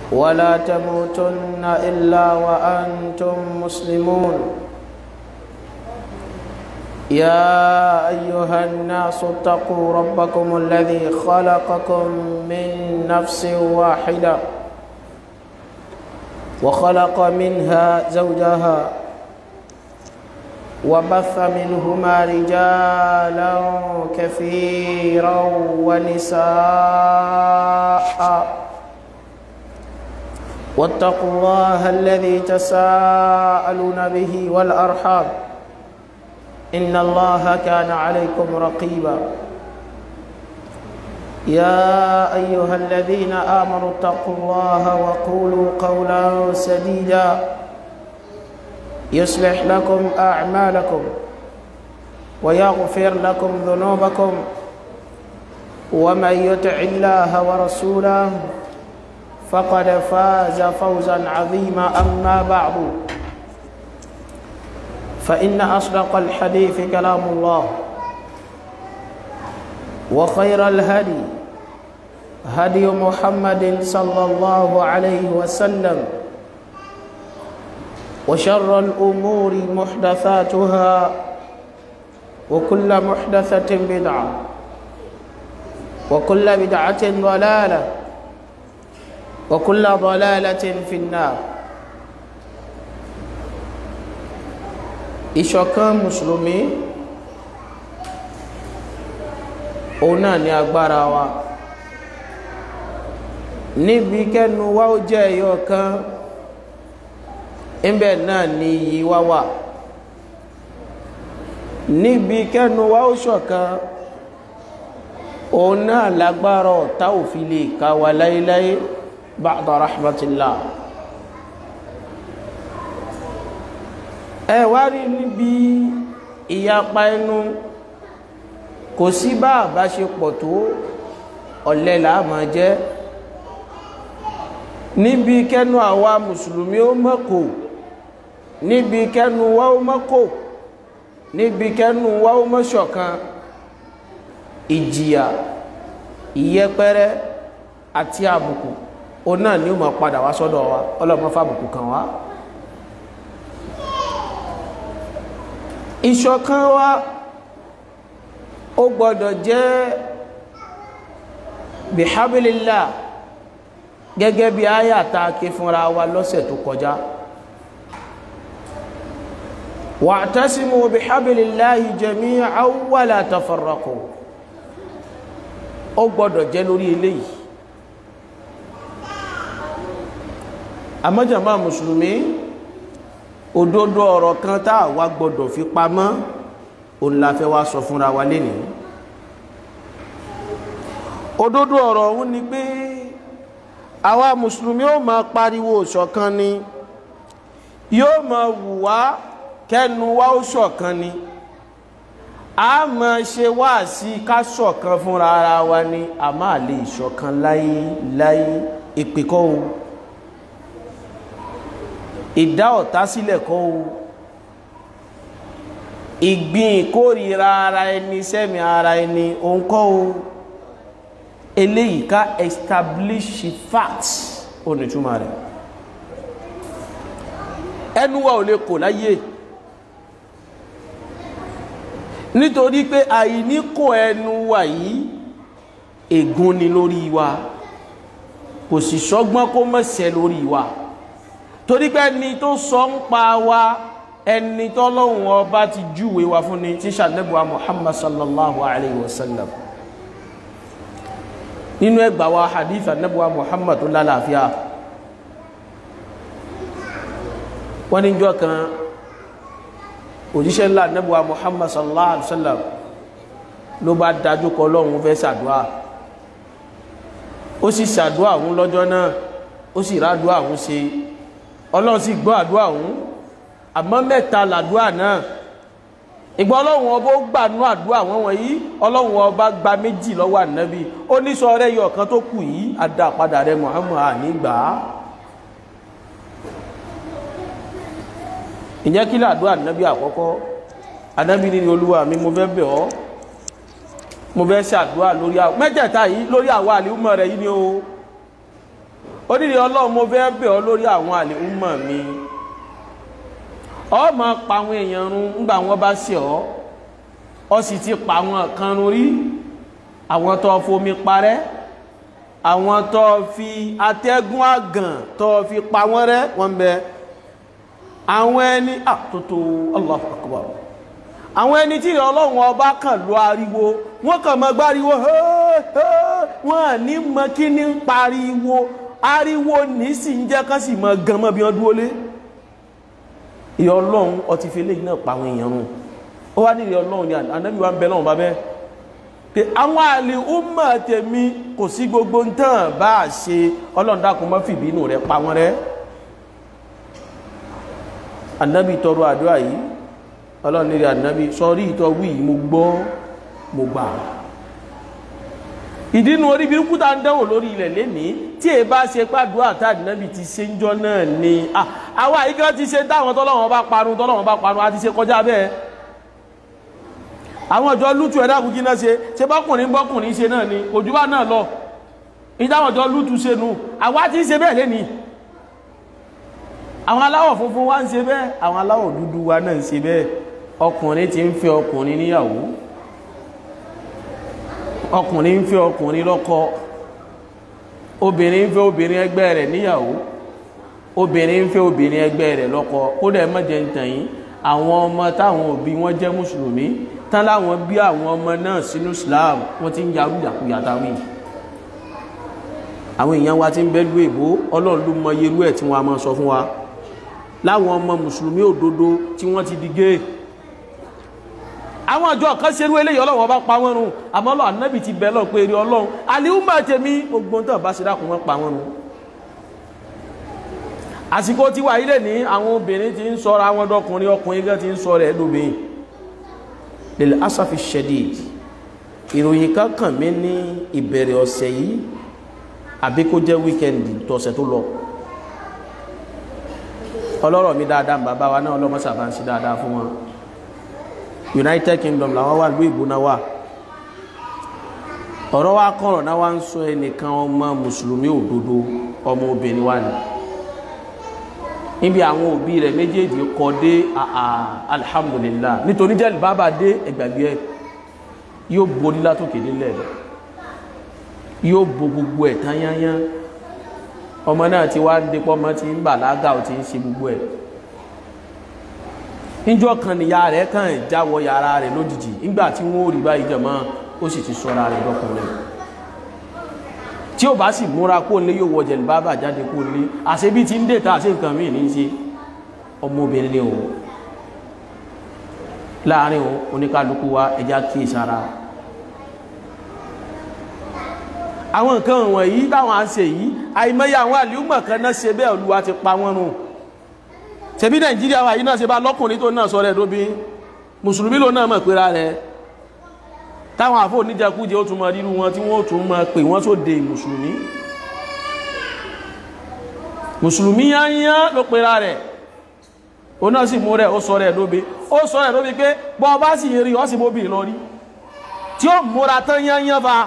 ولا تموتن إلا وأنتم مسلمون يا أيها الناس اتقوا ربكم الذي خلقكم من نفس واحدة وخلق منها زوجها وبث منهما رجالا كثيرا ونساء واتقوا الله الذي تساءلون به والأرحام إن الله كان عليكم رقيبا يا أيها الذين آمنوا اتقوا الله وقولوا قولا سديدا يصلح لكم أعمالكم ويغفر لكم ذنوبكم ومن يطع الله ورسوله فقد فاز فوزا عظيما أما بعد فإن أصدق الحديث كلام الله وخير الهدي هدي محمد صلى الله عليه وسلم وشر الأمور محدثاتها وكل محدثة بدعة وكل بدعة ضلالة وكل ضلالة في النار ìṣọ̀kan mùsùlùmí òun náà ni agbára wa níbi kẹ́nu wa ó jẹ́ ẹyọ kan níbẹ̀ náà ni iyì wa wà níbi kẹ́nu wa ó ṣọ̀kan òun náà lágbára ọ̀tá òfin lè ká wa láéláé ba'da rahmatillah ẹ wá rí níbi ìyapa ẹnu kò sí bá àbáṣepọ̀ tó ọ̀lẹ là á máa jẹ́ níbi kẹ́nu àwa mùsùlùmí ó mọ́kò níbi kẹ́nu wa ó mọ́kò níbi kẹ́nu wa ó mọ́ṣọ̀kan ìjìyà ìyẹpẹrẹ àti àbùkù ó náà ni ó máa padà wá sọ́dọ̀ wa ọlọ́mọ fàbùkù kan wá. ìṣọ̀kan wa ó gbọ́dọ̀ jẹ́ bihabilillah gẹ́gẹ́ bí àyà tá a ké fúnra wa lọ́sẹ̀ tó kọjá wa'tasimu bihabilillahi jami'an wa la tafarraqu ó gbọ́dọ̀ jẹ́ lórí eléyìí àmọ́jàmá mùsùlùmí òdodo ọ̀rọ̀ kan tá a wá gbọdọ̀ fi pamọ́ òun la fẹ́ wá sọ fúnra wa lénìí òdodo ọ̀rọ̀ ọ̀hún ni pé àwa mùsùlùmí ó máa pariwo ṣọ̀kan ni yóò máa wù wá kẹ́nu wa ó ṣọ̀kan ni a máa ṣe wá sí ká ṣọ̀kan fúnra ara wa ni a máa lè ṣọ̀kan láyé láyé ìpè kọ́ o ìdá ọ̀tá sílẹ̀ kọ́ o ìgbìn ìkórìíra ara ẹni sẹ́mi ara ẹni òun kọ́ o eléyìí ká establish facts onítúmọ̀ rẹ̀ ẹnu wa ò lè kò láyé nítorí pé àìní kò ẹnu wa yìí ègún ni lórí wa kò sì sọ́gbọ́n kó mọ̀sẹ̀ lórí wa torí pé ẹni tó sọ ń pa wa ẹni tọ́lọ́hun ọba ti júwe wa fún ni tí sàdẹ́bùwa Muhammad sallallahu alayhi wa sallam nínú ẹgbà wa hadith anabuwa Muhammad tó lálàáfíà wọ́n ní jọ́ kan òjíṣẹ́ ńlá anabuwa Muhammad sallallahu alayhi wa sallam ló bá dájú kọ lọ́hun fẹ́ sàdúà ó sì sàdúà òun lọ́jọ́ náà ó sì rádúà òun ṣe ọlọ́run sì gbọ́ àdúrà òun àmọ́ mẹ́ta làdúrà náà ìgbà ọlọ́run ọba ó gbà nú àdúrà wọn wọ̀nyí ọlọ́run ọba gba méjì lọ́wọ́ ànábì ó ní sọ rẹ yọ ọ̀kan tó kù yìí adá padà rẹ Muhammad ànígbà ìyẹn kí làdúrà ànábì àkọ́kọ́ ànábì ní olúwa mi mo fẹ́ bẹ̀ ọ́ mo fẹ́ ṣàdúrà lórí àwọn mẹ́tẹ̀ẹ̀ta yìí lórí àwọn àlùmọ̀ rẹ̀ yìí ni o ó nílé ọlọ́run mo fẹ́ bẹ̀ ọ́ lórí àwọn àlè ńmọ̀ mi ọ máa pa àwọn èèyàn run ńgbà wọn bá ṣe ọ́ ọ sì ti pa àwọn kan run rí àwọn tó fomi parẹ́ àwọn tó fi atẹ́gùn àgàn tó fi pa wọ́n rẹ́ wọ́n bẹ àwọn ẹni àtótó Allahu Akbar àwọn ẹni tí ọlọ́run ọba kàn lọ ariwo wọ́n kàn mọ́ gbáriwo wọ́n ní mọ́ kí ní pariwo ariwo ní sì ń jẹ́ kán sì mọ́ gan mọ́ bí wọ́n dúó lé ìyá ọlọ́run ọtí fi lè náà pa àwọn èèyàn rùn ó wá nílé ọlọ́run ní ànábì wa ń bẹ lọ́run bá bẹ́ẹ̀ pé àwọn àlè ọmọ tèmi kò sí gbogbo ń tàn bá a ṣe ọlọ́run dákun mọ́ fìbínú rẹ̀ pa wọ́n rẹ́ ànábì tọrọ àdúrà yìí ọlọ́run nílé ànábì sọrí ìtọ́wí yìí mo gbọ́ mo gbà ìdínú orí bí kúta ń dánwò lórí ilẹ̀ lénìí tí è bá ṣe pàdúrà tá ànábì ti ṣe ń jọ náà ni àwa àyíká ti ṣe táwọn tọ́lọ́wọ́n bá parun tọ́lọ́wọ́n bá parun a ti ṣe kọjá bẹ́ẹ̀ àwọn ọjọ́ lútù ẹ̀dá kúkí náà ṣe ṣe bọ́kùnrin bọ́kùnrin ṣe náà ni òjú bá náà lọ ìdáwọn ọjọ́ lútù ṣe nù àwa ti ń ṣe bẹ́ẹ̀ lénìí àwọn aláwọ̀ funfun wá ń ṣe bẹ́ẹ̀ àwọn aláwọ̀ dúdú wa náà ń ṣe bẹ́ẹ̀ ọkùnrin ti ń fẹ́ ọkùnrin níyàwó ọkùnrin ń fẹ́ ọkùnrin lọ́kọ obìnrin ń fẹ́ obìnrin ẹgbẹ́ rẹ̀ níyàwó obìnrin ń fẹ́ obìnrin ẹgbẹ́ rẹ̀ lọ́kọ ó dẹ̀ mọ́jẹ̀ ń tàn yín àwọn ọmọ táwọn òbí wọn jẹ́ mùsùlùmí tán láwọn bí àwọn ọmọ náà sínú Islam wọ́n ti ń yarú yàkuyà táwí àwọn èèyàn wa ti ń bẹ́lú èbó ọlọ́run ló mọ irú ẹ̀ tí wọ́n a máa sọ fún wa láwọn ọmọ mùsùlùmí òdodo tí wọ́n ti di géè àwọn àjọ kan ṣerú eléyìí ọlọ́run ọba pa wọ́n run àmọ́ ọlọ́run anábì ti bẹ̀ lọ pé eré ọlọ́run àlìhùmà tèmi gbogbo tó bá ṣe dákun wọn pa wọ́n run àsìkò tí wà ilé ní àwọn obìnrin ti ń sọra àwọn ọdọkùnrin ọkùnrin gan ti ń sọ rẹ̀ lóbìn lil asafi shadid ìròyìn kan kàn mí ní ìbẹ̀rẹ̀ ọ̀sẹ̀ yìí àbí kó jẹ́ wíkẹ́ndì tọ̀sẹ̀ tó lọ ọlọ́rọ̀ mi dáadáa bàbá wa náà ọlọ́mọ sábà ń sí dáadáa fún wọn United Kingdom làwọn wà lóò ìbò náà wà ọ̀rọ̀ wa kọ̀rọ̀ náà wá ń sọ ẹnìkan ọmọ mùsùlùmí òdodo ọmọ obìnrin wa ni níbi àwọn òbí rẹ̀ méjèèjì kọ dé alhamdulillah nítorí jẹ́ bàbá dé ẹgbàgbé ẹ yóò borí látòkè nílẹ̀ yóò bo gbogbo ẹ̀ tán yányán ọmọ náà ti wá ń dépọ́ ọmọ ti ń bàlágà ó ti ń ṣe gbogbo ẹ̀ níjọ́ kan níyà rẹ̀ kàn jáwọ́ yàrá rẹ̀ lójijì nígbà tí wọ́n ò rí báyìí jẹ̀mọ́ ó sì ti sọ́ra rẹ̀ lọ́kùnrin tí ó bá sì múra kó lé yóò wọ jẹ̀lú bábà jáde kó lé àṣebí ti ń dèta àṣẹ nǹkan míì ní ṣe ọmọbìnrin ni òun láàrin òun oníkálukú wa ẹja kí ìsára àwọn nǹkan wọ̀nyí táwọn à ń ṣe yìí àìmọye àwọn àlùmọ̀ kan náà ṣe bẹ́ẹ̀ olúwa ti pa wọ́n run ṣebí nàìjíríà wa yìí náà ṣe bá lọ́kùnrin tó náà sọ rẹ̀ lóbi mùsùlùmí ló náà mọ̀ péra rẹ̀ táwọn àfò oníjẹkújẹ ó tún mọ rírú wọn tí wọ́n tún mọ pè wọ́n tó de mùsùlùmí mùsùlùmí yányán ló pera rẹ̀ ó náà sì mú rẹ̀ ó sọ rẹ̀ lóbi ó sọ rẹ̀ lóbi pé bọ́ bá sì rí ọ́ sì móbì lọ rí tí ó múra tán yányán fa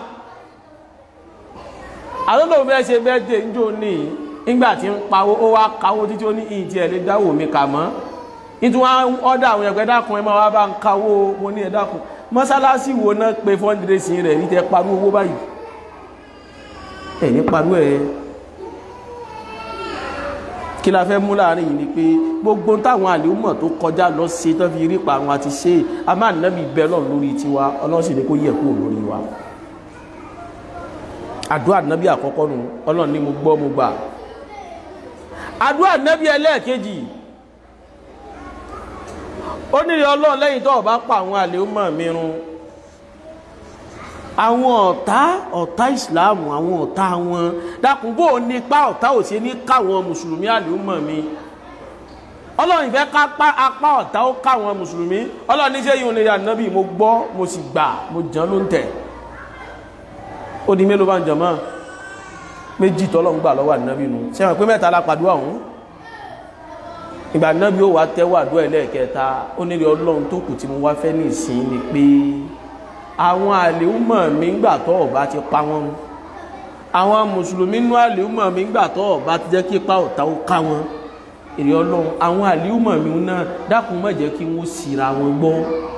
àlọ́lọ́ bẹ́ẹ̀ ṣe bẹ́ẹ̀ dé ń jò ní ìgbà tí ń pawó ó wá káwó títí ó ní ìtì ẹ̀ lè dáwò mi kà mọ́ nítorí wọn ọ́dà àwọn ẹ̀gbẹ́ dákun ẹ máa wá bá ń káwó mo ní ẹ̀ dákun mọ́sálásí wo náà pé fọ́ndírẹ́sì rẹ̀ ní tẹ́ parú owó báyìí ẹ̀ ní parú ẹ̀ kí la fẹ́ mú láàrin yìí ni pé gbogbo táwọn àlèúmọ̀ tó kọjá lọ sí tán fi rí pa àwọn àti ṣe a máa nẹ́bí bẹ́ lọ lórí tiwa ọlọ́run sì ní kó yẹ kúrò lórí wa àdúrà nẹ́bí àkọ́kọ́ nù ọlọ́run ní mo gbọ́ mo gbà àdúrà nẹ́bí ẹlẹ́ẹ̀kejì ó nílé ọlọ́run lẹ́yìn tó bá pa àwọn àlèúmọ̀ mìíràn àwọn ọ̀tá ọ̀tá ìsìláàmù àwọn ọ̀tá wọn dákùnbó nípa ọ̀tá ò sí ní káwọn mùsùlùmí àlèúmọ̀ mi ọlọ́run ìfẹ́ ká apá ọ̀tá ó káwọn mùsùlùmí ọlọ́run níṣẹ́ yìí onílé ànábì mo gbọ́ mo sì gbà mo jàn ló ń tẹ̀ ó di mélòó bá ń jọ mọ́ méjì tọ́lọ́run gbà lọ́wọ́ ànábì nu sẹ́wọ̀n pé mẹ́ta lápàdúrà ọ̀hún ìgbà náàbí ó wà tẹ́wà àdúrà ẹlẹ́ẹ̀kẹta ó nílé ọlọ́run tó kù tí mo wá fẹ́ ní ìsìn ni pé àwọn àlèúmọ̀ mi ń gbà tọ́ ọ̀bá ti pa wọ́n àwọn mùsùlùmí nú àlìúmọ̀ mi gbà tọ́ bá ti jẹ́ kí ipa ọ̀tá ó ká wọn èrè ọlọ́run àwọn àlìúmọ̀ mi náà dákun má jẹ́ kí wọ́n síra wọn gbọ́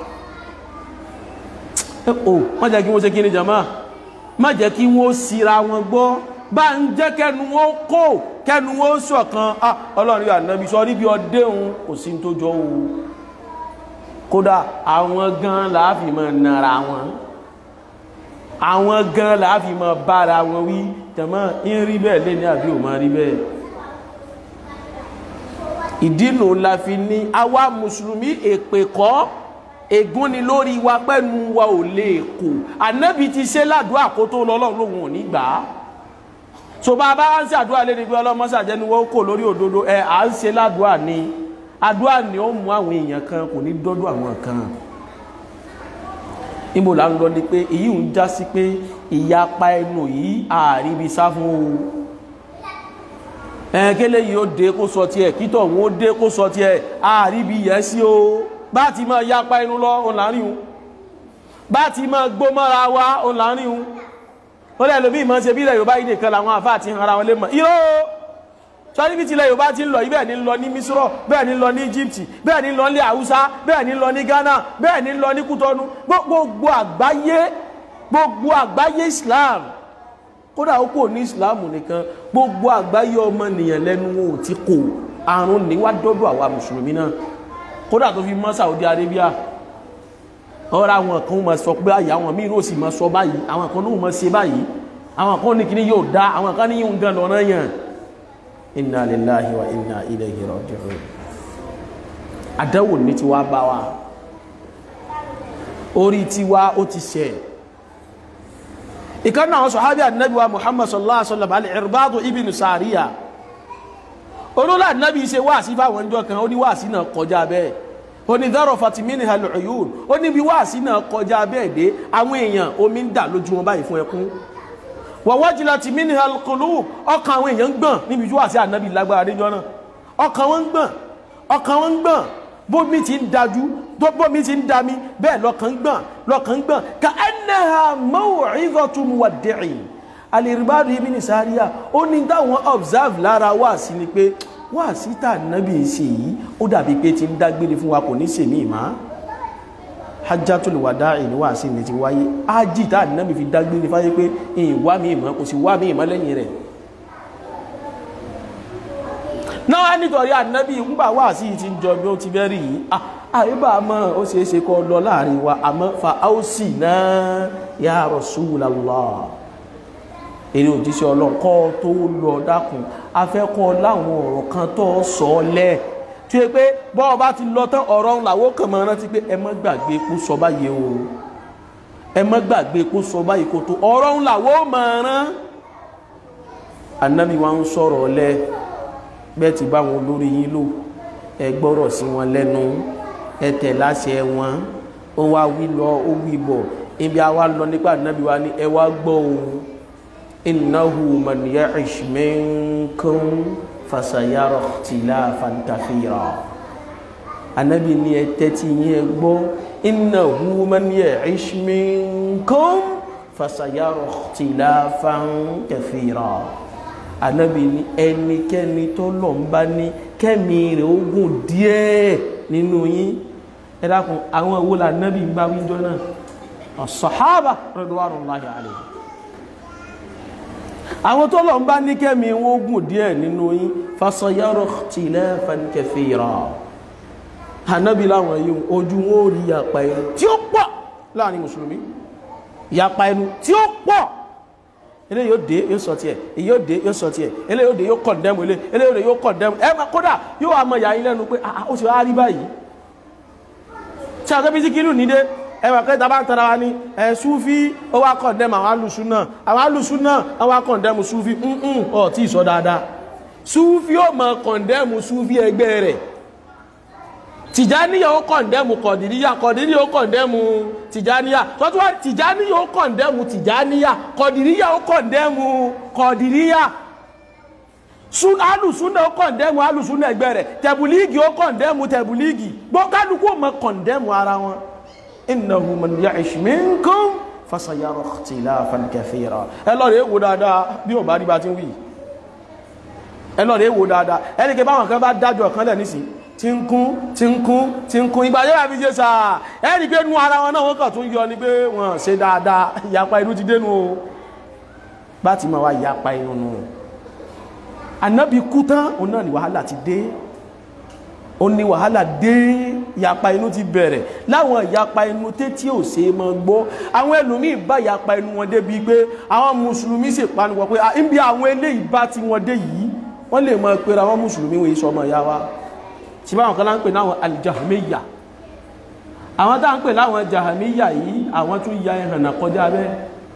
o má jẹ́ kí wọ́n ṣe kí ni jama má jẹ́ kí wọ́n síra wọn gbọ́ bá ń jẹ́ kẹnu wọn kó kẹnu wọn ṣọ̀kan ọlọ́run yóò ànábi sọ níbi ọdẹ òun kò sí tó jọ o kódà àwọn gan láàfin máa nara wọn àwọn gan láàfin máa bára wọn wí tẹ̀mọ́ ń rí bẹ́ẹ̀ lé ní àbí ò máa rí bẹ́ẹ̀ ìdínú la fi ní àwa mùsùlùmí èpè kọ́ ègún ni lórí wa pẹ́nu wa ò lè kò ànábì ti ṣe ládùúgbà kó tó lọ́lọ́run lòun ò ní gbà á so bá a bá ń ṣe àdúrà lé ní pé ọlọ́mọṣàjẹ́ ni wọ́n kò lórí òdodo ẹ à ń ṣe ládùúgbà ni àdúrà ni ó mú àwọn èèyàn kan kò ní dọ́dọ̀ àwọn kan níbo là ń lọ ni pé èyí ń já sí pé ìyapa ẹnu yìí àríbi sá fún o ẹ̀ẹ́kẹ́lẹ́ yìí ó dé kó sọ tiẹ̀ kítọ̀ wọn ó dé kó sọ tiẹ̀ àríbi yẹ sí o bá ti máa yapa ẹnu lọ òun láàrin o bá ti máa gbó mọ́ra wa òun láàrin o ó lẹ́ lómi ìmọ̀ ṣe bí ilẹ̀ Yorùbá yìí nìkan làwọn àfáà ti hara wọn lé mọ̀ irọ́ sọ́ni bí tilẹ̀ Yorùbá ti ń lọ ibẹ̀ ní lọ ní Misrọ̀ bẹ́ẹ̀ ní lọ ní Egypt bẹ́ẹ̀ ní lọ ní Haúsá bẹ́ẹ̀ ní lọ ní Ghana bẹ́ẹ̀ ní lọ ní Kútọ́nù gbogbo àgbáyé gbogbo àgbáyé Islam kódà ó kò ní Islam nìkan gbogbo àgbáyé ọmọnìyàn lẹ́nu wọn ò ti kò àrùn níwádọ́dọ̀ àwa mùsùlùmí náà kódà tó fi mọ́ Saudi Arabia ọ̀rọ̀ àwọn kan máa sọ pé àyà àwọn míì ló sì máa sọ báyìí àwọn kan ló máa ṣe báyìí àwọn kan ní kíní yóò dá àwọn kan ní yóò gan lọ́nà yàn inna lillahi wa inna ilayhi raji'un àdáwò ní tiwa bá wa orí tiwa ó ti ṣe ìkan náà sọ̀hábí ànábì wa muhammad sallallahu alaihi wasallam al-irbadu ibn sariya olóòlà ànábì ṣe wáàsí fáwọn ọjọ́ kan ó ní wáàsí náà kọjá bẹ́ẹ̀ ó ní dárọ̀ fatimini al-uyun ó ní bí wáàsí náà kọjá bẹ́ẹ̀ dé àwọn èèyàn omi ń dà lójú wọn báyìí fún ẹkún wàwájìlá ti mini al-qulub ọkàn àwọn èèyàn ń gbọ̀n níbi wáàsí ànábì lágbára déjọ́ náà ọkàn wọn ń gbọ̀n ọkàn wọn ń gbọ̀n bómi ti ń dájú bómi ti ń dami bẹ́ẹ̀ lọ́kàn ń gbọ̀n lọ́kàn ń gbọ̀n ka annaha maw'izatu muwaddi'in al-Irbad ibn Sariya ó ní táwọn observe lára wáàsí ni pé wáàsí tà nábì ṣe yìí ó dàbí pé ti ń dágbére fún wa kò ní sèmí ìmá hajjatul wada'i ní wáàsí ni ti wáyé ájì tà nábì fi dágbére fáyé pé ìwá mi ìmọ̀ kò sí wá mi ìmọ̀ lẹ́yìn rẹ̀ náà nítorí ànábì ńgbà wá sí ti ń jọ bí ó ti bẹ́ rí yìí àyíbá mọ́ ó ṣe é ṣe kọ́ lọ láàrin wa àmọ́ fa áùsì náà ya Rasulullah èrè òjíṣẹ́ ọlọ́kọ́ tó lọ dákun afẹ́kọ́ láwọn ọ̀rọ̀ kan tó sọ lẹ̀ tí ó pé bọ́ọ̀ bá ti lọ tán ọ̀rọ̀ làwọ́ kàn mọ́ rántí pé ẹ má gbàgbé kó sọ báyìí o ẹ má gbàgbé kó sọ báyìí kó tó ọ̀rọ̀ làwọ́ mọ̀ rán ànábì wa ń sọ̀rọ̀ lẹ́ bẹ́ẹ̀ ti bá wọn lórí yín lò ẹ gbọ́rọ̀ sí wọn lẹ́nu ẹ tẹ̀ láṣẹ wọn ó wá wí lọ ó wí bọ̀ ibi àwa lọ nípa nàbí wa ni ẹ wá gbọ́ ohun innahu man ya'ish minkum fasayara ikhtilafan kathira anabi ni ẹ tẹ́tí yín ẹ gbọ́ innahu man ya'ish minkum fasayara ikhtilafan kathira anabi ni ẹnikẹ́ni tó lọ ń bá ní kẹ́mi rẹ̀ ogun díẹ̀ nínú yín ẹ dákun àwọn owó la anabi ń bá wíjọ náà as-sahaba radwanullahi alayhi àwọn tó lọ ń bá ní kẹ́mi ogun díẹ̀ nínú yín fasayara ikhtilafan kathira anabi láwọn yìí ojú wọn ò rí yapa ẹnu tí ó pọ̀ láàrin mùsùlùmí yapa ẹnu tí ó pọ̀ ilé yóò dé yóò sọ tiẹ̀ èyí yóò dé yóò sọ tiẹ̀ ilé yóò dé yóò kọ̀ndẹ́mù ilé ilé yóò dé yóò kọ̀ndẹ́mù ẹ kódà yóò wá mọ ìyá yín lẹ́nu pé ó sì wá rí báyìí tí a kẹ́bí sí kírù nídé ẹ wà kẹta bá ń tara wa ní ẹ súfí ó wá kọ̀ndẹ́mù àwọn alùsùn náà àwọn alùsùn náà wọ́n wá kọ̀ndẹ́mù súfí ǹǹ ọ̀ tí ì sọ dáadáa súfí ó mọ kọ̀ndẹ́mù súfí ẹgbẹ́ rẹ̀ tìjáníyà ó kọ̀ndẹ́mù kọ̀dìríyà kọ̀dìríyà ó kọ̀ndẹ́mù tìjáníyà tọ́tún wá tìjáníyà ó kọ̀ndẹ́mù tìjáníyà kọ̀dìríyà ó kọ̀ndẹ́mù kọ̀dìríyà alùsúnà ó kọ̀ndẹ́mù alùsúnà ẹgbẹ́ rẹ̀ tẹ̀bùlíìgì ó kọ̀ndẹ́mù tẹ̀bùlíìgì gbọ́kálukú mọ kọ̀ndẹ́mù ara wọn innahu man ya'ish minkum fasayara ikhtilafan kathira ẹ lọ rẹ̀ wò dáadáa bí ò bá rí bá ti ń wí ẹ lọ rẹ̀ wò dáadáa ẹni kí báwọn kan bá dájọ́ kan lẹ̀ nísìn tí ń kún tí ń kún tí ń kún ìgbà yóò àfi ṣe sáà ẹni pé nú ara wọn náà wọ́n kàn tún yọ ni pé wọ́n ṣe dáadáa ìyapa inú ti dénú o bá ti máa wá ìyapa inú nù ànábì kú tán òun náà ni wàhálà ti dé ó ní wàhálà dé ìyapa inú ti bẹ̀rẹ̀ láwọn ìyapa inú tétí ò ṣe é mọ́ gbọ́ àwọn ẹlòmíì bá ìyapa inú wọn débi pé àwọn mùsùlùmí sì panupọ̀ pé níbi àwọn eléyìí bá ti wọn dé yìí wọ́n lè mọ̀ pé àwọn mùsùlùmí wọ́n sọmọ ìyá wa tí báwọn kan láń pè láwọn alìjàmíyà àwọn tá ń pè láwọn jàmíyà yìí àwọn tún ya ẹ̀hànà kọjá bẹ́ẹ̀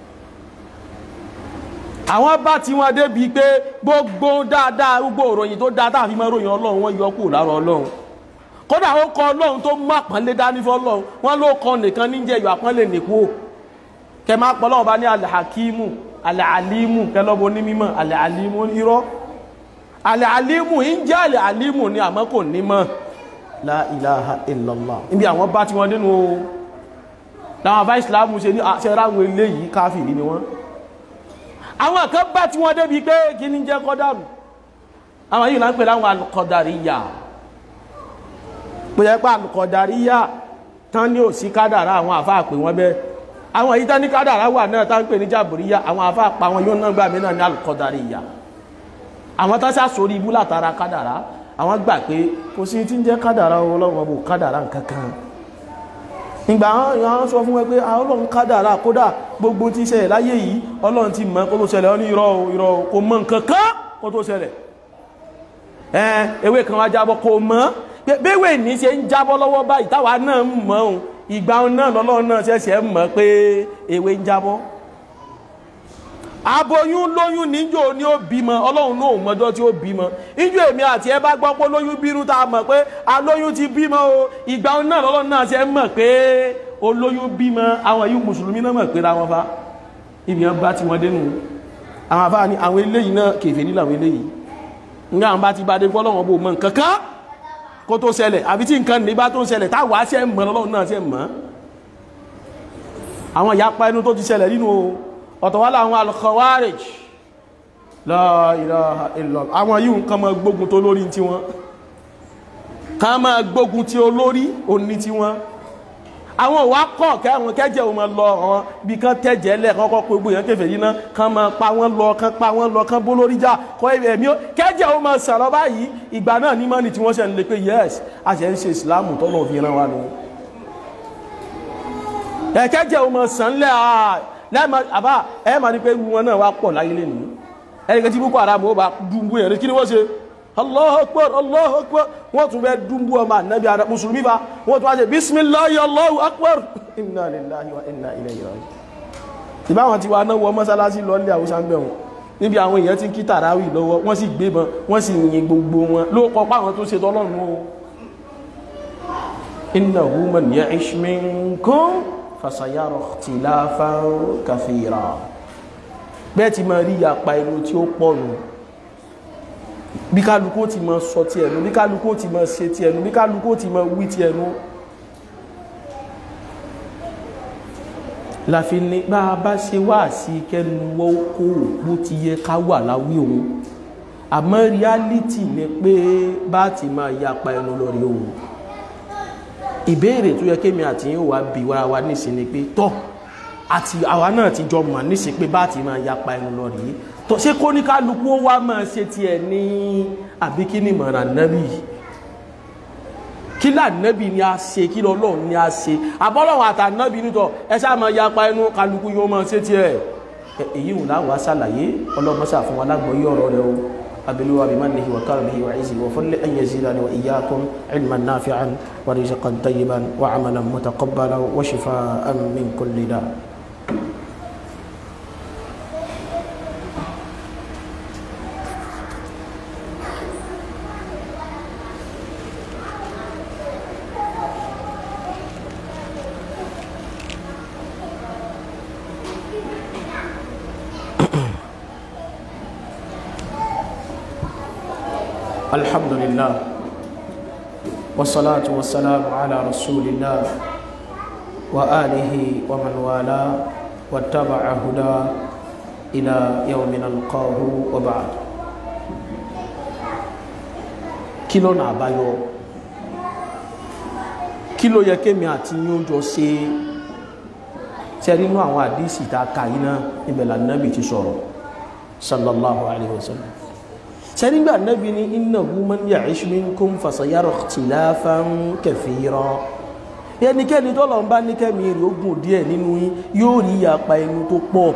àwọn bá ti wọn débi pé gbogbo dáadáa gbogbo òròyìn tó dáadáa fi máa ròyìn ọlọ́run wọ́n yọ kù lára ọlọ́run kódà ó kọ ọlọ́run tó mú àpọ́nlé dání fún ọlọ́run wọ́n ló kọ nìkan níjẹ́ ìyọ àpọ́nlé nìkú kẹ máa pọ̀ lọ́wọ́ bá ní alhakimu alalimu kẹlọ́bọ ní mímọ́ alalimu irọ́ alalimu ń jẹ́ alalimu ni àmọ́ kò ní mọ́ la ilaha illallah níbi àwọn bá ti wọn nínú o láwọn bá ìsìlámù ṣe ní àṣẹráwọn eléyìí káfìrí ni wọ́n àwọn kan bá tí wọ́n débi pé kí ní jẹ́ kọ́dàrù àwọn yìí láń pè láwọn alùkọ̀dàríyà pé ẹpá alùkọ̀dàríyà tán ní òsí kádàrá àwọn àfáà pè wọ́n bẹ́ àwọn yìí tán ní kádàrá wà náà tán pè ní jàbùríyà àwọn àfáà pa wọn yóò náà gbà mí náà ní alùkọ̀dàríyà àwọn tán sá sórí ibú látara kádàrá àwọn gbà pé kò sí tí ń jẹ́ kádàrá ọlọ́wọ́ bò kádàrá nǹkan kan ìgbà àwọn sọ fún ẹ pé ọlọ́run kádàrá kódà gbogbo tí ṣẹlẹ̀ láyé yìí ọlọ́run ti mọ̀ kó tó ṣẹlẹ̀ ọ ní irọ́ irọ́ kò mọ̀ nǹkan kan kó tó ṣẹlẹ̀ ẹ ewé kan wá jábọ́ kò mọ̀ pé béwé ní ṣe ń jábọ́ lọ́wọ́ báyìí táwa náà ń mọ̀ ọ́n ìgbà náà lọ́lọ́run náà ṣẹ̀ṣẹ̀ mọ̀ pé ewé ń jábọ́ aboyún lóyún níjó ni ó bímọ ọlọ́run náà mọ́jọ́ tí ó bímọ ìjọ èmi àti ẹ bá gbọ́ pé lóyún bínú tá a mọ̀ pé alóyún ti bímọ o ìgbà náà lọ́lọ́run náà ṣe mọ̀ pé olóyún bímọ àwọn yìí mùsùlùmí náà mọ̀ pé ra wọn fa ibi yẹn bá ti wọn dénú àwọn afá ni àwọn eléyìí náà kèfè nílò àwọn eléyìí nígbà àwọn bá ti bá dé fọ́ lọ́wọ́ bò mọ̀ nǹkan kan kó tó ṣẹlẹ̀ àbí tí nǹkan ní bá tó ṣẹlẹ̀ táwa ṣe mọ̀ lọ́lọ́run náà ṣe mọ̀ àwọn ìyapa ẹnu tó ti ṣẹlẹ̀ nínú ọ̀tọ̀wálà àwọn al-Khawarij la ilaha illallah àwọn yíò nǹkan mọ́ gbógun tó lórí tí wọ́n ká máa gbógun tí olórí òní tí wọ́n àwọn òwá kọ̀ kẹ́ àwọn kẹ́jẹ́ ò máa lọ àwọn bí kán tẹ́jẹ́ lẹ̀ kọ́kọ́ pé gbogbo èèyàn kẹfẹ́ yìí náà kán máa pa wọ́n lọ kán pa wọ́n lọ kán bó lórí jà kọ́ ẹ̀mí ó kẹ́jẹ́ ò máa sàrọ̀ báyìí ìgbà náà ní mọ́ni tí wọ́n ṣe ń lè pé yes a ṣe ń ṣe ìsìlámù tọ́lọ̀ fi ran wa nù ẹ̀kẹ́jẹ́ ò máa sàn lẹ́ lẹ́ẹ̀mà àbá ẹ ma ní pé wọn náà wá pọ̀ láyé lè nìí ẹni tí Boko Haram ó bá dúnbú ẹ̀rẹ́ kí ni wọ́n ṣe Allahu Akbar Allahu Akbar wọ́n tún bẹ́ dúnbú ọmọ ànábì ara mùsùlùmí bá wọ́n tún wá ṣe bismillahi Allahu Akbar inna lillahi wa inna ilayhi raji'un ìbá wọn ti wá náà wọ mọ́sálásí lọ nílẹ̀ àwùsá ń bẹ̀ wọn níbi àwọn èèyàn ti kí tàràwì lọ́wọ́ wọ́n sì gbébọn wọ́n sì yin gbogbo wọn ló kọ páwọn tó ṣe tọ́lọ́run o innahu man ya'ish minkum fasayara ikhtilafan kathira bẹ́ẹ̀ ti máa rí yapa inú tí ó pọ̀ nù bí kálukú ti máa sọ ti ẹnu bí kálukú ti máa ṣe ti ẹnu bí kálukú ti máa wí ti ẹnu láfi ní bá a bá ṣe wá sí kẹnu wọ́n kó bó ti yẹ ká wà láwí òun àmọ́ reality ni pé bá ti máa yapa ẹnu lórí òun ìbéèrè tó yẹ kémi àti yín wà bí wára wa nísìn ni pé tọ́ àti àwa náà ti jọ mọ̀ nísìn pé bá ti máa yapa ẹnu lọ rí tọ́ ṣé kó ní kálukú ó wá máa ṣe tiẹ̀ ní àbí kí ni mọ̀ràn nábì kí lànàbì ni a ṣe kí lọ́lọ́run ni a ṣe àbọ́lọ́run àtànàbì nítọ̀ ẹ ṣáà máa yapa ẹnu kálukú yóò máa ṣe tiẹ̀ èyí wò láwọn aṣàlàyé ọlọ́mọṣà fún wa lágbọ́yé ọ̀rọ̀ rẹ o أبلوا بمنه وكرمه وعزه وفضله أن يزيدني وإياكم علما نافعا ورزقا طيبا وعملا متقبلا وشفاء من كل داء الحمد لله والصلاة والسلام على رسول الله وآله ومن والاه واتبع هدى إلى يوم نلقاه وبعد kí lọ́nà àbáyọ kí ló yẹ kémi àti yín ó jọ ṣe ṣe nínú àwọn àdísì tá a kà yín náà ibẹ̀ lànàbì ti sọ̀rọ̀ sallallahu alayhi wa sallam ṣe nígbà nàbì ní innahu man ya'ish minkum fasayara ikhtilafan kathira ẹnikẹ́ni tó lọ́n bá ní kẹ́mi rẹ̀ ogun díẹ̀ nínú yín yóò rí ìyapa ẹnu tó pọ̀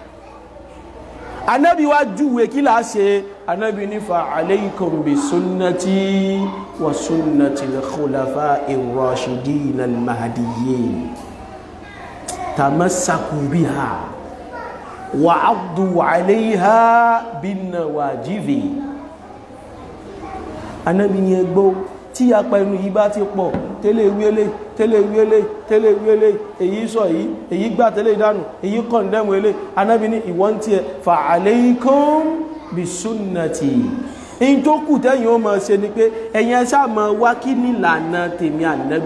anábi wá júwe kí láà ṣe anábi ní fa alaykum bi sunnati wa sunnati al-khulafa ar-rashidin al-mahdiyyin tamassaku biha wa 'addu 'alayha bin nawajibi anábi ní ẹgbọ́ tí apá ẹnu yìí bá ti pọ̀ tẹ́lẹ̀ wíélé tẹ́lẹ̀ wíélé tẹ́lẹ̀ wíélé èyí sọ yìí èyí gbà tẹ́lẹ̀ ìdánù èyí kọ̀ndẹ́mù ilé anábi ní ìwọ́n tí ẹ fa alaykum bí súnnàtì in tó kù tẹ́yìn ó máa ṣe ni pé ẹ̀yin ẹ̀ṣá máa wá kí ní ìlànà tèmi ànábì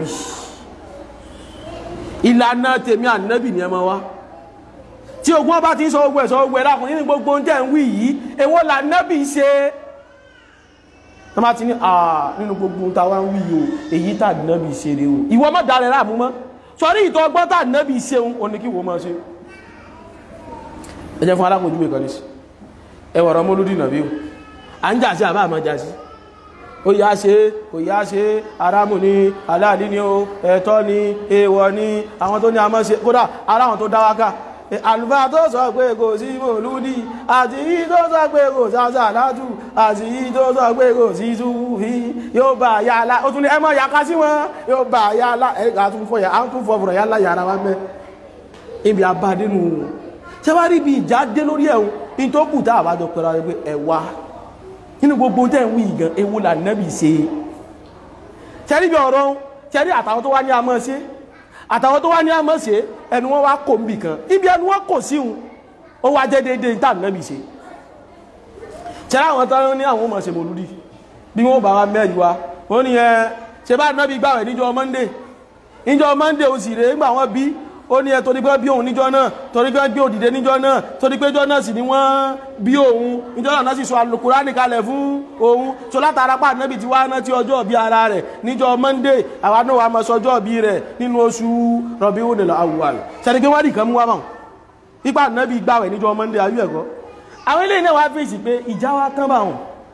ìlànà tèmi ànábì ni ẹ máa wá tí ogun ọba ti ń sọ ogun ẹ̀ sọ ogun ẹ̀ lákùn nínú gbogbo oúnjẹ ń wí yìí èwo lànábì ṣe wọ́n bá ti ní àà nínú gbogbo ta wá ń wí o èyí tà nábì ṣe rẹ̀ o ìwọ mọ́ darẹ̀ láàmú mọ́ sọrí ìtọ́ ọgbọ́n tà nábì ṣe ń oní kí wọ́n máa ṣe ẹjẹ́ fún alákòójú ìkan ní sí ẹwọ̀rọ̀ mọ́lúdì nàbí o à ń jà sí àbá àmọ́ jà sí ó yá ṣe kò yá ṣe arámù ní aláàlí ni ó ẹ̀tọ́ ni èèwọ̀ ni àwọn tó ní a máa ṣe kódà ara àwọn tó dáwáká àlùfáà tó sọ pé kò sí mòlúdì àti yí tó sọ pé kò sáṣà látù àti yí tó sọ pé kò sí túfí yóò bá yà á lá ó tún ní ẹmọ yàká sí wọn yóò bá yà á lá ẹ̀ka tún fọ yà á tún fọ fọ̀rọ̀ yà á lá yàrá wa mẹ́ ibi abádínú ṣé wá rí ibi ìjà dé lórí ẹ̀hún in tó kù tá a bá jọ pẹ̀lú àwọn ẹgbẹ́ ẹ̀wà nínú gbogbo tẹ́ ń wí gan ewu là nẹ́bì ṣe ṣẹ́rí bí ọ̀rọ̀ ṣẹ́rí àtàwọn tó wá ní amọ́ ṣe àtàwọn tó wá ní àmọ́ ṣe ẹnu wọn wá kò ń bì kan ibi ẹnu wọn kò sí un ó wá jẹ́ déédéé ní tàbí nẹ́bì ṣe ṣẹ́rá àwọn tán ní àwọn ọmọ ṣe mòlúdì bí wọ́n bá wá mẹ́rin wa wọ́n ní ẹ ṣe bá nẹ́bì gbàwẹ̀ níjọ́ Monday níjọ́ Monday ó sì rèé gbà wọ́n bí ó ní ẹ torí pé bí òun níjọ́ náà torí pé bí òdìdé níjọ́ náà torí pé jọ́ náà sì ni wọ́n bí òun níjọ́ náà sì sọ Al-Kùránì kalẹ̀ fún òun so látara pa nẹ́bì tí wá náà tí ọjọ́ bí ara rẹ̀ níjọ́ Monday àwa náà wà mọ́ sọjọ́ bí rẹ̀ nínú oṣù Rabiul Awwal ṣẹ́ni pé wọ́n rí kan mú wá mọ́ ipa nẹ́bì gbàwẹ̀ níjọ́ Monday ayú ẹ̀kọ́ àwọn ilé náà wá fèsì pé ìjà wa tán bá wọn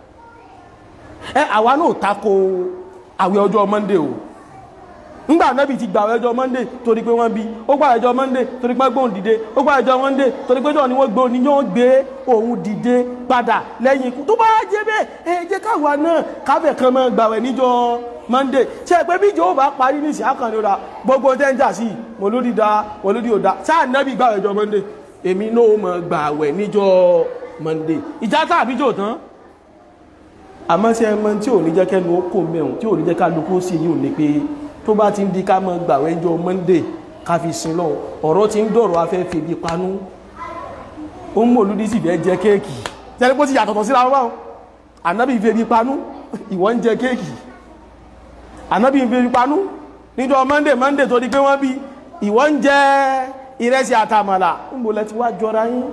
ẹ àwa náà tako àwẹ̀ ọjọ́ Monday o ńgbà nẹ́bì ti gbàwẹ̀ ọjọ́ monday torí pé wọ́n bí ó gbà ẹjọ́ monday torí pé gbóhùn dìde ó gbà ẹjọ́ monday torí pé jọ ni wọ́n gbóhùn ní yóò gbé òun dìde padà lẹ́yìn ikú tó bá jẹ́ bẹ́ẹ̀ ẹ jẹ́ káwa náà káfẹ́ kan máa gbàwẹ̀ níjọ́ monday ṣe pé bí ìjọ bá parí ní ìsìn àkànní ọ̀dà gbogbo tẹ́ ń jà sí mòlódì da mòlódì ò da sáà nẹ́bì gbàwẹ̀ ọjọ́ monday èmi náà máa gbàwẹ̀ níjọ́ monday ìjà tàbí jò tán àmọ́ ṣe ẹmọ tí ò ní jẹ́ kẹ́nu ó kò mẹ́rùn tí ò ní jẹ́ ká lókó sí yìí ò ní pé tó bá ti ń di ká mọ́ gbàwẹ̀ ẹjọ́ monday ká fi sin lọ ọ̀rọ̀ ti ń dọ̀rọ̀ afẹ́ fi ibi panú ó ń mòlúdí sì fẹ́ jẹ kéèkì tẹ́lẹ̀ pé ó ti yàtọ̀tọ̀ síra wọn ànábì fi ibi panú ìwọ ń jẹ kéèkì ànábì fi ibi panú níjọ́ monday monday tó di pé wọ́n bí ìwọ ń jẹ ìrẹsì àtàmàlà ń bò lẹ ti wá jọra yín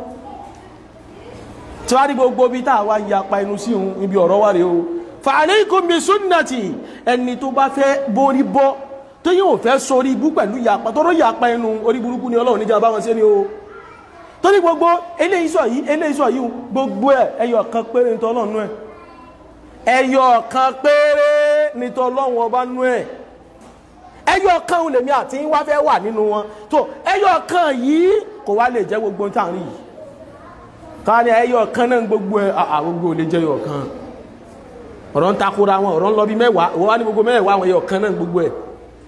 tí wá rí gbogbo bí tá a wá ń yapa inú sí òun ibi ọ̀rọ̀ wà rèé o fàálẹ́kùn bí súnnàtì ẹni tó bá fẹ́ borí bọ́ tó yíò fẹ́ sórí ibú pẹ̀lú yàpá tọ́rọ yàpá ẹnu orí burúkú ni ọlọ́run níjà bá wọn sí ni o tó ní gbogbo eléyìísọ̀ yìí eléyìísọ̀ yìí gbogbo ẹ̀ ẹyọ kan péré nítọ́ ọlọ́run ẹ̀ ẹyọ kan péré nítọ́ ọlọ́run ọba nú ẹ̀ ẹyọ kan lèmi àti wá fẹ́ wà nínú wọn tó ẹyọ kan yìí kò wá lè jẹ́ gbogbo tá à ń rí yìí ká ní ẹyọ kan náà gbogbo ẹ̀ àgbogbo ò lè jẹ́ ẹyọ kan ọ̀rọ̀ ń takora wọn ọ̀rọ̀ ń lọ bí mẹ́wàá wọ́n wá ní gbogbo mẹ́wàá àwọn ẹyọ kan náà gbogbo ẹ̀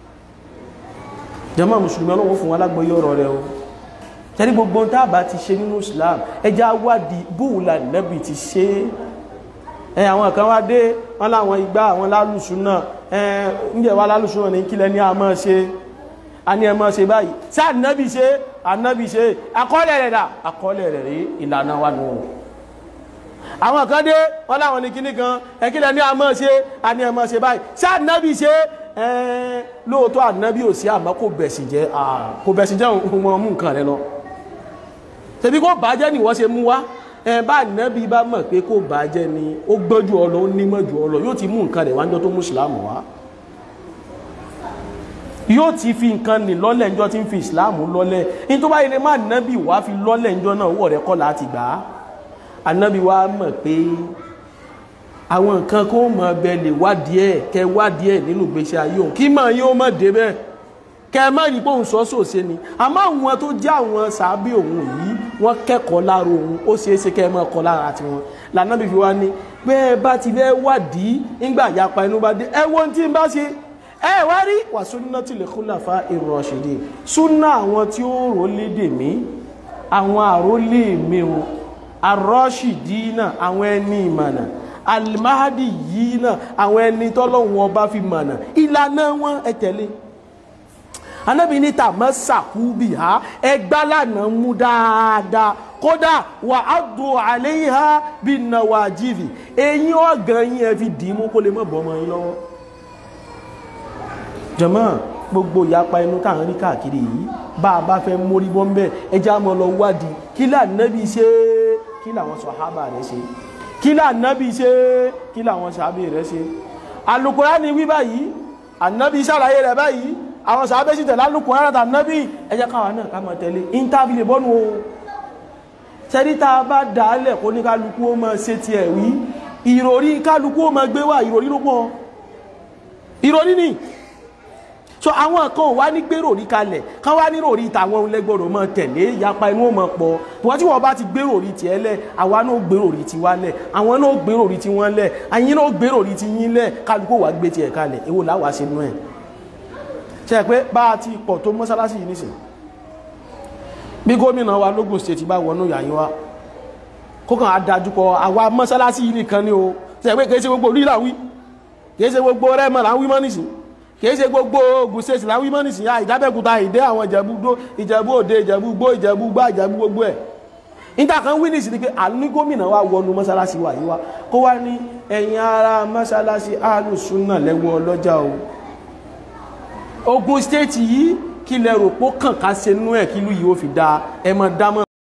jàmá mùsùlùmí ọlọ́wọ́ fún alágbóyé ọ̀rọ̀ rẹ̀ o tẹ́rí gbogbo ń tábà ti ṣe nínú Islam ẹjá wádìí bóòlà nẹ́bì ti ṣe ẹ àwọn kan wá dé wọ́n láwọn igbá àwọn lálùsùn náà ẹ ǹjẹ́ wá lálùsùn náà ní kílẹ̀ ní a máa ṣe a ní ẹ máa ṣe báyìí sí ànábì ṣe ànábì ṣe àkọọ́lẹ̀ rẹ̀ dà àkọọ́lẹ̀ rẹ̀ rí ìlànà wa nù àwọn kan dé wọ́n láwọn ní kíní kan ẹ̀kílẹ̀ ní a máa ṣe a ní ẹ máa ṣe báyìí sí ànábì ṣe ẹ̀ẹ́n lóòótọ́ ànábì ò sí àmọ́ kò bẹ̀sìn jẹ́ kò bẹ̀sìn jẹ́ òun mú nǹkan rẹ lọ tẹ̀bí kó bàjẹ́ ni wọ́n ṣe mú wá ẹ bá nẹ́bí bá mọ̀ pé kó bàjẹ́ ni ó gbọ́jú ọ lọ ó nímọ̀ jù ọ lọ yóò ti mú nǹkan rẹ̀ wájọ́ tó mú ìsìláàmù wá yóò ti fi nǹkan nì lọ́lẹ̀ ńjọ́ tí ń fi ìsìláàmù lọ́lẹ̀ ní tó bá yẹ má nẹ́bí wá fi lọ́lẹ̀ ńjọ́ náà wọ̀ rẹ̀ kọ́ láti gbà á ànábì wa mọ̀ pé àwọn nǹkan kó mọ̀ bẹ lè wádìí ẹ̀ kẹ wádìí ẹ̀ nínú ìgbésí ayé òun kí mọ̀ yín ó mọ̀ dé bẹ́ẹ̀ kẹ má rí pé òun sọ sòṣe ni àmọ́ àwọn tó jẹ́ àwọn sàábì òun yìí wọ́n kẹ́kọ̀ọ́ lára òun ó ṣeé ṣe kẹ́ ẹ mọ̀ kọ́ lára tiwọn lànàbì fi wá ní pé ẹ bá ti fẹ́ wádìí nígbà yapa inú bá dé ẹ wo ohun tí ń bá ṣe ẹ wá rí wà sunnatil khulafa ir-rashidin súnà àwọn tí ó rò lédè mí àwọn àrólé mi o ar-rashidina àwọn ẹni ìmọ̀nà alimahadi yìí náà àwọn ẹni tọ́lọ́hun ọba fi mọ̀nà ìlànà wọn ẹ tẹ̀lé anábì ní tàmọ́ sàkúbì ha ẹgbá lànà mú dáadáa kódà wà á dùn àléyìn ha bí nàwà jìvì eyín ọ̀gàn yín ẹ fi dì í mú kó lè mọ̀ bọ́ ọmọ yín lọ́wọ́ jọmọ́ gbogbo ìyapa inú táwọn rí káàkiri yìí bá a bá fẹ́ mórí bọ́ ń bẹ́ ẹjá mọ́ lọ wádìí kí lànàbì ṣe kí làwọn sàhábà rẹ̀ ṣe kí lànàbì ṣe kí làwọn sàhábà rẹ̀ ṣe Al-Qur'ani wí báyìí ànàbì ṣàlàyé rẹ̀ báyìí àwọn sàábẹ́ sí tẹ̀lá lùkùn rárá tàbí ẹjẹ́ káwà náà ká mọ̀ tẹ̀lé ìntàbí lè bọ́nu o tẹ́rí ta bá dálẹ̀ kó ní kálukú ó mọ̀ ṣe ti ẹ̀wí ìròrí kálukú ó mọ̀ gbé wà ìròrí ló pọ̀ ìròrí ni so àwọn kan wá ní gbé ròrí kalẹ̀ kán wá ní ròrí tàwọn lẹ́gbọ̀rọ̀ mọ̀ tẹ̀lé ìyapa inú mọ̀ pọ̀ wọ́n tí wọ́n bá ti gbé ròrí tiẹ̀ lẹ̀ àwa náà gbé ròrí ti wá lẹ̀ àwọn náà gbé ròrí ti wọ́n lẹ̀ àyín náà gbé ròrí ti yín lẹ̀ kálukú wá gbé tiẹ̀ kalẹ̀ èwo làwa ṣe nú ẹ̀ ṣe pé bá a ti pọ̀ tó mọ́sálásí yìí nìsìn bí gómìnà wa lógún state bá wọnú yàyín wa kókàn adájúkọ àwa mọ́sálásí yìí nìkan ni o ṣe pé kìí ṣe gbogbo orí làwí kìí ṣe gbogbo rẹ́mọ̀ là ń wí mọ́ nìsìn kìí ṣe gbogbo Ògùn state là ń wí mọ́ nìsìn ya ìdábẹ́kúta ìdé àwọn ìjẹ̀bú òde ìjẹ̀bú gbó ìjẹ̀bú gbá ìjẹ̀bú gbogbo ẹ̀ níta kan wí nìsìn ni pé àní gómìnà wa wọnú mọ́sálásí wa yìí wa kó wá ní ẹ̀yin ara mọ́sálásí alùsùnà lẹ́wọ́ ọlọ́jà o Ògùn state yìí kí lẹ rò pó kàn ká ṣe nú ẹ̀ kí lú yìí ó fi da ẹ mọ dámọ̀